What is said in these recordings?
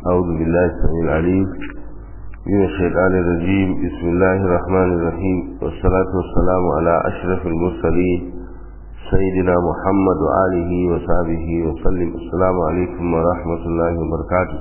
أعوذ بالله السميع العليم من الشيطان الرجيم بسم الله الرحمن الرحيم والصلاة والسلام على أشرف المرسلين سيدنا محمد وآله وصحبه وسلم السلام عليكم ورحمة الله وبركاته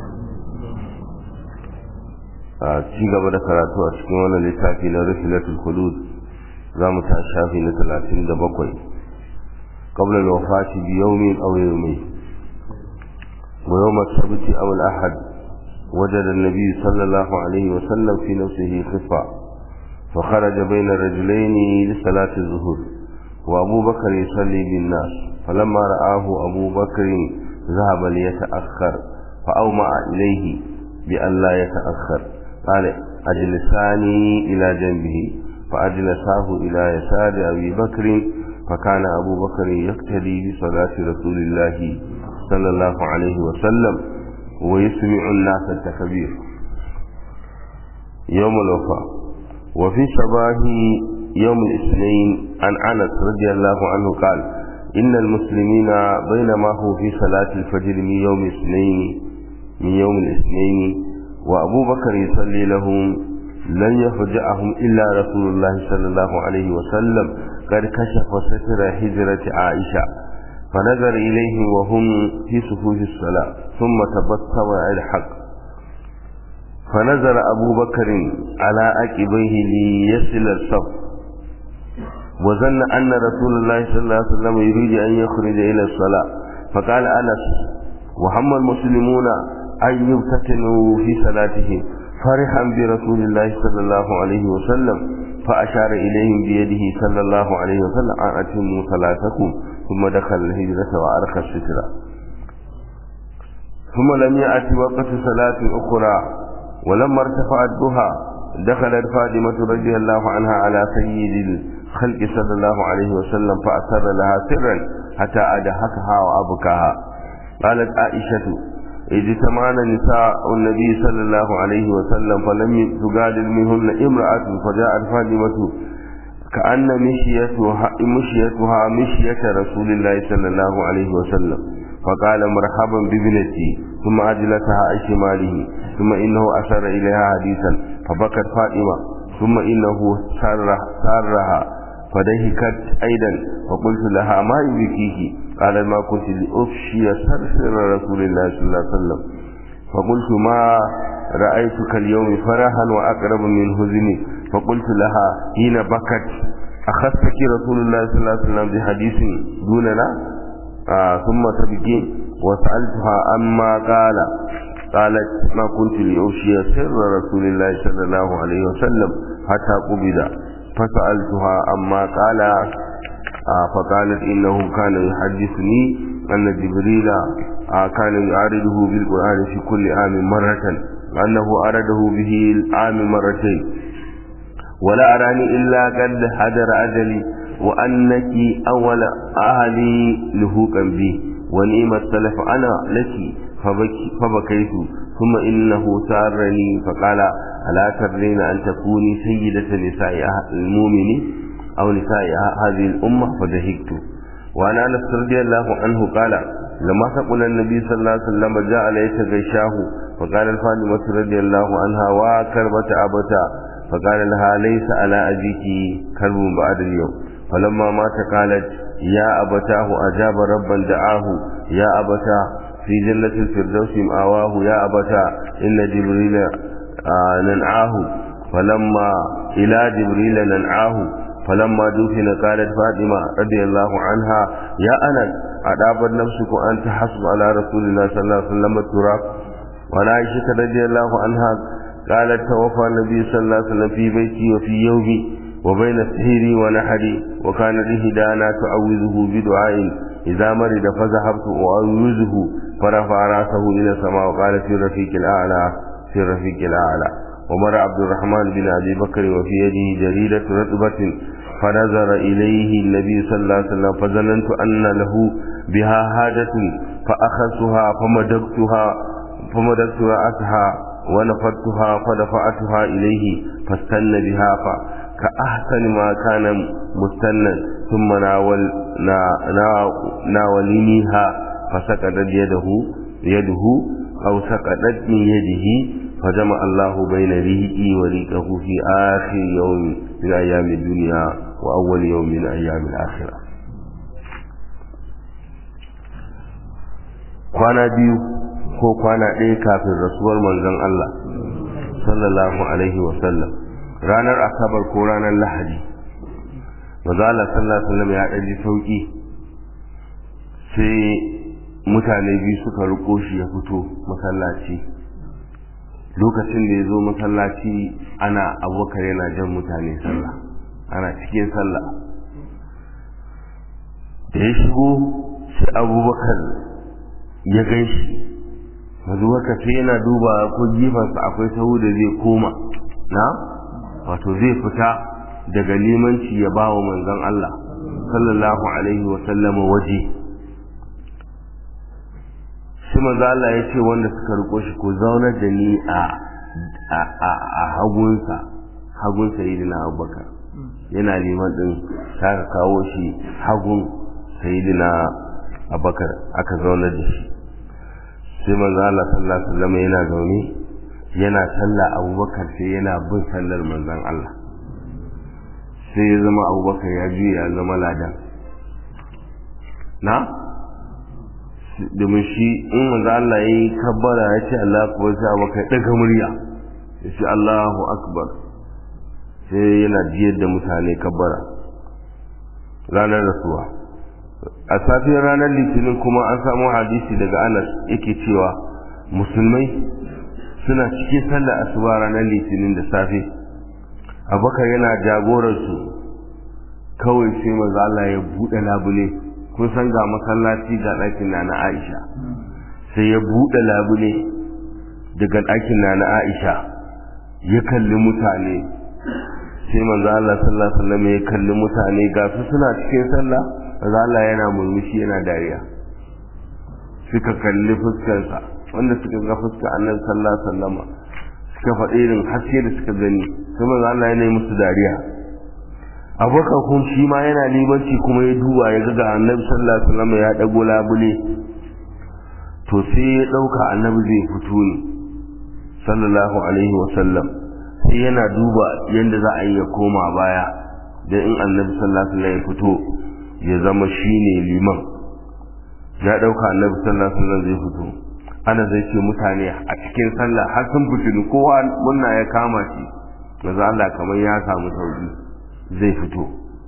ci gaba da karatu a cikin wannan littafi na rifilatul hudud za mu ta shafi na talatin da bakwai qabla al-wafati bi yawmin aw yawmayn wa yawm as-sabt aw al-ahad وجد النبي صلى الله عليه وسلم في نفسه خفة فخرج بين الرجلين لصلاة الظهر وأبو بكر يصلي بالناس فلما رآه أبو بكر ذهب ليتأخر فأومع إليه بأن لا يتأخر قال أجلساني إلى جنبه فأجلساه إلى يسار أبي بكر فكان أبو بكر يقتدي بصلاة رسول الله صلى الله عليه وسلم ويسمع الناس التكبير يوم الوفاة وفي صباح يوم الاثنين عن أنس رضي الله عنه قال إن المسلمين بينما هو في صلاة الفجر من يوم الاثنين من يوم الاثنين وأبو بكر يصلي لهم لن يفجأهم إلا رسول الله صلى الله عليه وسلم قد كشف ستر هجرة عائشة فنظر إليهم وهم في صفوف الصلاة ثم تبسم الحق فنظر أبو بكر على عقبيه ليصل الصف وظن أن رسول الله صلى الله عليه وسلم يريد أن يخرج إلى الصلاة فقال أنس وهم المسلمون أن يفتتنوا في صلاتهم فرحا برسول الله صلى الله عليه وسلم فأشار إليهم بيده صلى الله عليه وسلم أن أتموا صلاتكم ثم دخل الهجرة وأرخى السترة ثم لم يأت وقت صلاة أخرى ولما ارتفع الضحى دخلت فاطمة رضي الله عنها على سيد الخلق صلى الله عليه وسلم فأسر لها سرا حتى أدهكها وأبكاها قالت عائشة اجتمعنا نساء النبي صلى الله عليه وسلم فلم تجادل منهن امرأة فجاءت فاطمة كأن مشيتها مشيتها مشية رسول الله صلى الله عليه وسلم فقال مرحبا بابنتي ثم أجلسها عن شماله ثم إنه أشار إليها حديثا فبكت فاطمة ثم إنه سار سارها فدهكت أيضا فقلت لها ما يبكيك قال ما كنت لأفشي سر رسول الله صلى الله عليه وسلم فقلت ما رأيتك اليوم فرحا وأقرب من حزني فقلت لها حين بكت أخذتك رسول الله صلى الله عليه وسلم بحديث دوننا آه ثم تبكي وسألتها أما قال قالت ما كنت لأوشي سر رسول الله صلى الله عليه وسلم حتى قبض فسألتها أما قال آه فقالت إنه كان يحدثني أن جبريل آه كان يعارضه بالقرآن في كل عام مرة أنه أرده به العام مرتين ولا أراني إلا قد حضر أجلي وأنك أول أهلي لهوكا بي ونعم السلف أنا لك فبكيت ثم إنه سارني فقال ألا ترين أن تكوني سيدة نساء المؤمنين أو نساء هذه الأمة فدهكت وعن أنس رضي الله عنه قال لما ثقل النبي صلى الله عليه وسلم جاء ليس غشاه فقال الفاطمة رضي الله عنها وكربة أبتا فقال لها ليس على أبيك كرب بعد اليوم فلما مات قالت يا أبتاه أجاب ربا دعاه يا أبتاه في جنة الفردوس مآواه يا أبتاه إن جبريل آه ننعاه فلما إلى جبريل ننعاه فلما دفن قالت فاطمة رضي الله عنها يا أنس أدابت نفسك أن تحسب على رسول الله صلى الله عليه وسلم التراب وعن عائشة رضي الله عنها قالت توفى النبي صلى الله عليه وسلم في بيتي وفي يومي وبين سهري ونحري وكانت إهدانا تعوذه بدعاء إذا مرض فذهبت أعوذه فرفع رأسه إلى السماء وقال في الرفيق الأعلى في الرفيق الأعلى ومر عبد الرحمن بن أبي بكر وفي يده جريدة رطبة فنظر إليه النبي صلى الله عليه وسلم فظننت أن له بها حاجة فأخذتها فمددتها فمددت رأسها ونفضتها فدفعتها إليه فاستن بها كأحسن ما كان مستنا ثم ناول نا نا ناولنيها فسكتت يده يده أو سقطت من يده فجمع الله بين ريقي وريقه في آخر يوم من أيام الدنيا وأول يوم من أيام الآخرة kwana biyu ko kwana ɗaya kafin rasuwar manzon Allah sallallahu alaihi wasallam ranar asabar ko ranar lahadi maza Allah sallallahu alaihi wasallam ya ɗaji sauƙi sai mutane biyu suka riko shi ya fito masallaci lokacin da ya zo masallaci ana abubakar yana jan mutane sallah ana cikin sallah da ya shigo sai abubakar ya gan shi abubakar sai yana duba ko gifansa akwai sahu da zai koma na wato zai fita daga limanci ya ba wa manzon Allah sallallahu alaihi wa sallama waje shi manzo Allah ya ce wanda suka riko shi ko zaunar da ni a a hagunsa hagun sayyidina Abubakar yana liman din saka kawo shi hagun sayyidina Abubakar aka zaunar da shi sai manzo Allah sallallahu alaihi wasallam yana zaune yana sallah Abubakar sai yana bin sallar manzon Allah sai ya zama Abubakar ya juya ya zama ladan na domin shi in manzo Allah ya yi kabbara ya ce Allah kuwa sai abu kai daga murya ya ce Allahu akbar sai yana jiyar da mutane kabbara ranar rasuwa a safiyar ranar litinin kuma an samu hadisi daga Anas yake cewa musulmai suna cikin sallar asuba ranar litinin da safe abubakar yana jagorarsu kawai sai manzo Allah ya buɗe labule kun san ga masallaci ga ɗakin na na Aisha sai ya buɗe labule daga ɗakin na na Aisha ya kalli mutane sai manzo Allah sallallahu alaihi wasallam ya kalli mutane ga su suna cikin sallah manzo Allah yana murmushi yana dariya suka kalli fuskarsa wanda suka ga fuskar Annabi sallallahu alaihi wasallam suka faɗi irin haske da suka gani sai manzo Allah yana yi musu dariya abokan kun shi ma yana libanci kuma ya duba ya ga annabi sallallahu alaihi wasallam ya dago labule to sai ya dauka annabi zai fito ne sallallahu alaihi wasallam sai yana duba yanda za a yi ya koma baya da in annabi sallallahu alaihi wasallam ya fito ya zama shine liman ya dauka annabi sallallahu alaihi wasallam zai fito ana zai ce mutane a cikin sallah har sun fitinu kowa munna ya kama shi manzo Allah kamar ya samu sauki zai fito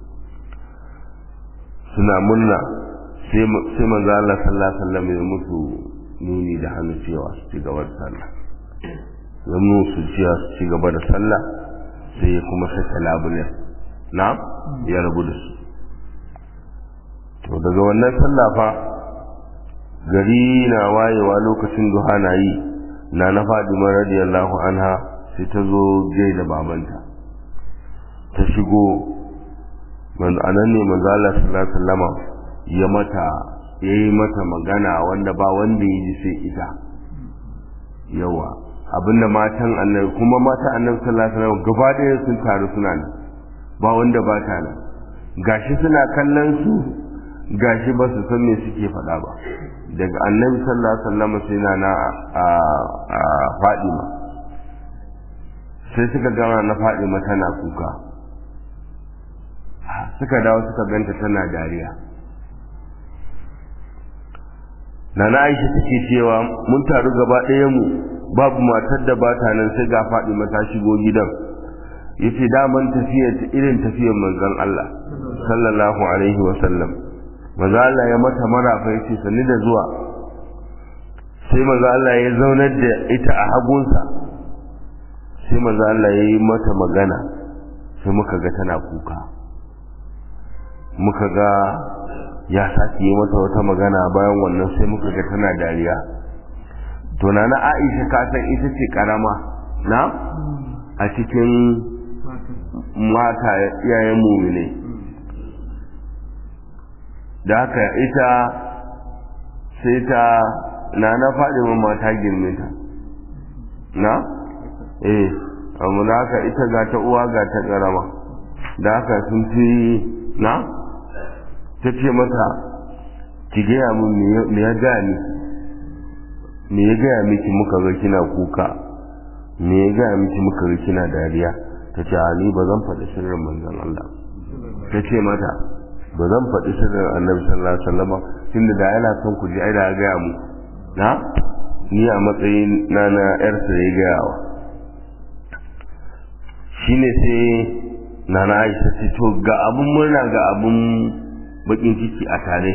suna munna sai manzo Allah sallallahu alaihi wasallam ya musu nuni da hannu cewa su ci gaba da sallah ya musu cewa su ci gaba da sallah sai ya kuma saka labulen na ya rabu da su to daga wannan sallah fa gari na wayewa lokacin duha na yi na na Fadima radiyallahu anha sai ta zo gaida babanta ta shigo anan ne manzo Allah sallallahu alaihi wasallama ya mata yayi mata magana wanda ba wanda yi sai ita yawa abinda matan annabi kuma mata annabi sallallahu alaihi wasallam gaba ɗaya sun taru suna nan ba wanda ba ta nan gashi suna kallon su gashi ba su san me suke faɗa ba daga annabi sallallahu alaihi wasallam sai na na a Fadima sai suka gama na Fadima tana kuka suka dawo suka ganta tana dariya nana aisha take cewa mun taru gaba ɗaya mu babu matar da ba ta nan sai ga faɗi ta shigo gidan yace daman tafiya ta irin tafiyar manzon Allah sallallahu alaihi wa sallam manzo Allah ya mata marafa yace sanni da zuwa sai manzo Allah ya zaunar da ita a hagunsa sai manzo Allah ya yi mata magana sai muka ga tana kuka muka ga ya sake yi mata wata magana bayan wannan sai muka ga tana dariya to na na Aisha ka san ita ce karama na a cikin mata iyayen mumine da haka ita sai ta na na faɗi mata girme ta na eh amma da haka ita ga ta uwa ga ta karama da haka sun fi na ta ce mata ki gaya mun me ya gani me ya gaya miki muka ga kina kuka me ya gaya miki muka ga kina dariya ta ce a ni ba zan faɗi sirrin manzon Allah ta ce mata ba zan faɗi sirrin annabi sallallahu alaihi wasallam tunda da yana son ku ji ai da ya gaya mu na ni a matsayin na na yar sa ya gaya wa shine sai nana Aisha ce to ga abun murna ga abun bakin ciki a tare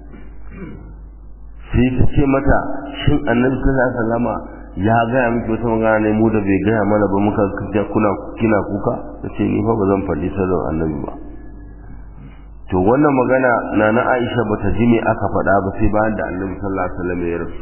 sai ta ce mata shin annabi sallallahu alaihi wasallama ya gaya miki wata magana ne mu da bai gaya mana ba muka kija kuna kina kuka tace ni fa ba zan faɗi sirrin annabi ba to wannan magana na na Aisha bata ji me aka faɗa ba sai bayan da annabi sallallahu alaihi wasallam ya rasu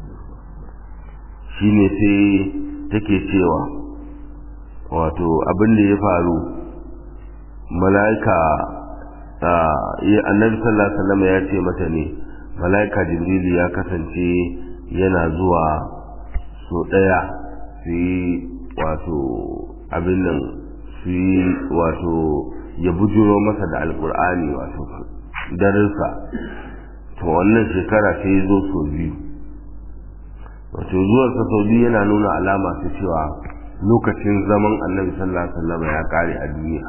shine sai take cewa wato abin da ya faru mala'ika annabi sallallahu alaihi wasallam ya ce mata ne mala'ika jibril ya kasance yana zuwa so ɗaya su yi wato abin nan su yi wato ya bujuro masa da alkur'ani wato darinsa to wannan shekara sai zo so biyu wato zuwarsa sau biyu yana nuna alama ta cewa lokacin zaman annabi sallallahu alaihi wasallam ya kare a duniya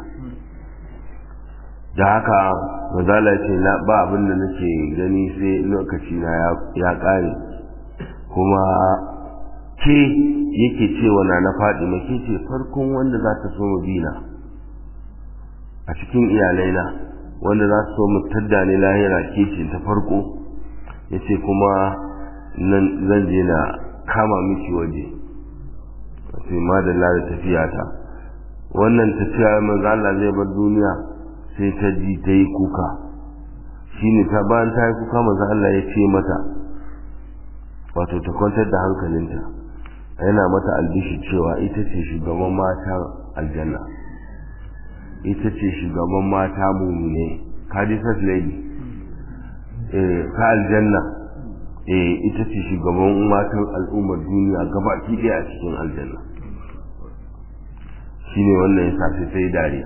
da haka mazala ce ba abin da nake gani sai lokaci na ya kare kuma ke yake cewa na na faɗi ke ce farkon wanda za ta so bina a cikin iyalaina wanda za su so mu tadda ne lahira ke ce ta farko ya ce kuma zan je na kama miki waje sai madalla da tafiya ta wannan tafiya manzo Allah zai bar duniya sai ta ji ta yi kuka shine ta bayan ta yi kuka manzo Allah ya ce mata wato ta kwantar da hankalinta yana mata albishi cewa ita ce shugaban mata aljanna ita ce shugaban mata mumine kadisat lady eh ta aljanna eh ita ce shugaban matan al'ummar duniya gabaki ɗaya a cikin aljanna shine wannan yasa sai sai dariya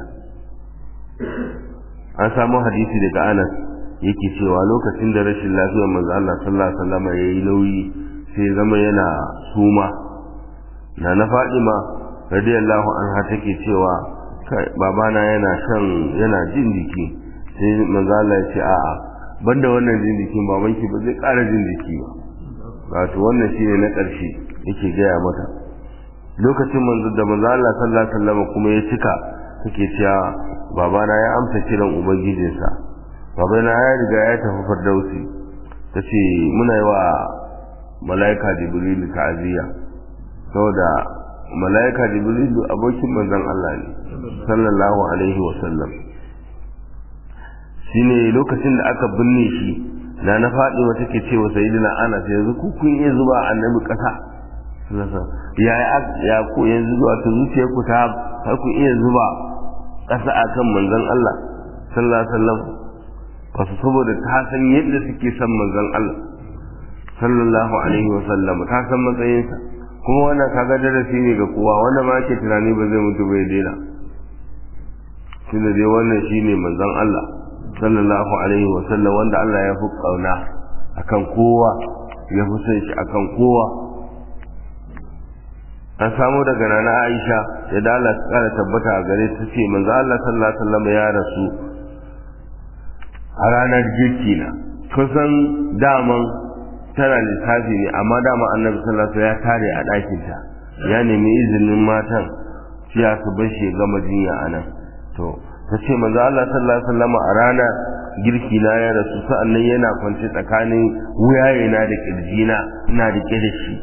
an samu hadisi daga Anas yake cewa lokacin da rashin lafiyar manzo Allah sallallahu alaihi wasallam yayi nauyi sai zama yana suma na na Fadima radiyallahu anha take cewa kai babana yana shan yana jin jiki sai manzo Allah ya ce a'a banda wannan jin jikin babanki ba zai ƙara jin jiki ba wato wannan shine na ƙarshe yake gaya mata lokacin manzo da manzo Allah sallallahu alaihi wasallam kuma ya cika take cewa babana ya amsa kiran ubangijinsa babana ya riga ya tafi fardausi tace muna yi wa malaika jibril ta'aziyya saboda malaika jibril abokin manzon Allah ne sallallahu alaihi wasallam shine lokacin da aka binne shi na na faɗi wata ke ce wa sayyidina Anas yanzu ku kun iya zuba annabi ƙasa ya ya ku yanzu zuwa ta zuciyar ku ta har ku iya zuba ƙasa akan manzon Allah sallallahu alaihi wasallam wasu saboda ta san yadda suke son manzon Allah sallallahu alaihi wasallam ta san matsayinsa kuma wannan kaga darasi ne ga kowa wanda ma ke tunani ba zai mutu bai daina tunda dai wannan shine manzon Allah sallallahu alaihi wasallam wanda Allah ya fi kauna akan kowa ya fi son shi akan kowa an samu daga nana Aisha ya da Allah ta kara tabbata a gare ta ce manzo Allah sallallahu alaihi wasallam ya rasu a ranar girki na kusan daman tana lissafi ne amma dama annabi sallallahu alaihi ya tare a ɗakin ta ya nemi izinin matan ciya su bar shi gama jinya a nan to ta ce manzo Allah sallallahu alaihi wasallam a ranar girki na ya rasu sa'annan yana kwance tsakanin wuyayena da kirjina ina rike da shi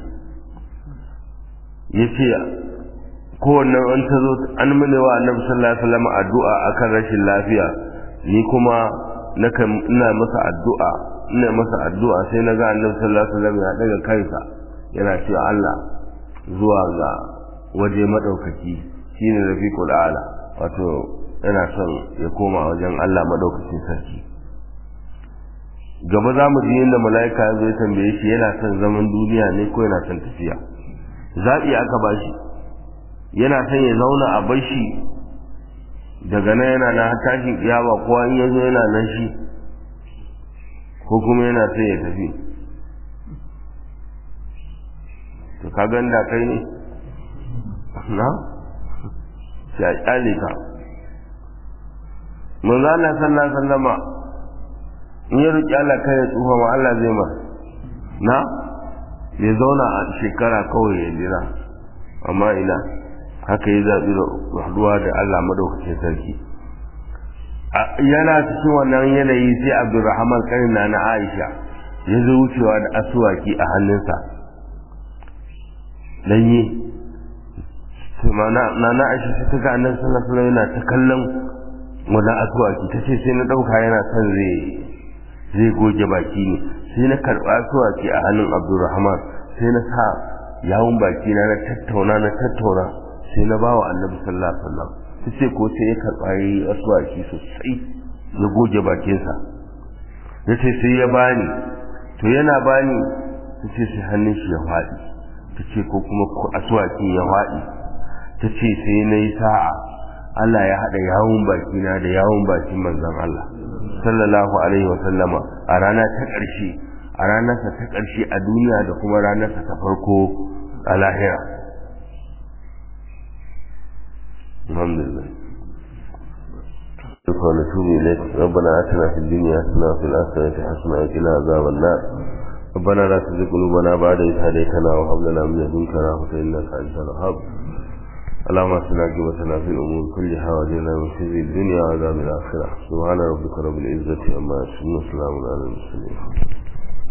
ya ce kowanne an ta zo an mune wa annabi sallallahu alaihi wasallam addu'a akan rashin lafiya ni kuma ina masa addu'a ina masa addu'a sai na ga annabi sallallahu alaihi wasallam ya daga kansa yana cewa Allah zuwa ga waje madaukaki shine rafiqul ala wato yana son ya koma wajen Allah madaukakin sarki gaba za mu ji yadda mala'ika ya zo ya tambaye shi yana son zaman duniya ne ko yana son tafiya zaɓi aka ba shi yana son ya zauna a bar shi daga nan yana na tashin kiyama kowa in ya zo yana nan shi ko kuma yana son ya tafi ka ganda kai ne na sai a kyale ka manzo Allah sallallahu alaihi wasallama in ya roki Allah kai ya tsufa ma Allah zai ma na ya zauna a shekara kawai ya jira amma ina haka ya zaɓi haɗuwa da Allah madaukakin sarki yana cikin wannan yanayi sai Abdulrahman kanin na Aisha ya zo wucewa da asuwaki a hannunsa danye na na aisha sai ta ga annabi sallallahu alaihi yana ta kallon wannan asuwaki ta ce sai na ɗauka yana son zai zai goge baki ne sai na karɓa asuwaki a hannun abdurrahman sai na sa yawun baki na na tattauna na tattauna sai na bawa annabi sallallahu alaihi wasallam ta ce ko sai ya karɓa yi asuwaki sosai ya goge bakinsa ya ce sai ya bani to yana bani ta ce sai hannun shi ya faɗi ta ce ko kuma asuwakin ya faɗi ta ce sai na yi sa'a Allah ya haɗa yawun bakina da yawun bakin manzan Allah sallallahu alaihi wa sallama a rana ta ƙarshe a ranarsa ta ƙarshe a duniya da kuma ranarsa ta farko a lahira alhamdulillah ونتوب إليك ربنا آتنا في الدنيا حسنة وفي الآخرة حسنة وقنا عذاب النار ربنا لا تزغ قلوبنا بعد إذ هديتنا وهب لنا من لدنك رحمة إنك أنت الوهاب اللهم اصلنا عاقبتنا في الأمور كلها واجعلنا من خزي الدنيا وعذاب الآخرة سبحان ربك رب العزة عما يصفون وسلام على المرسلين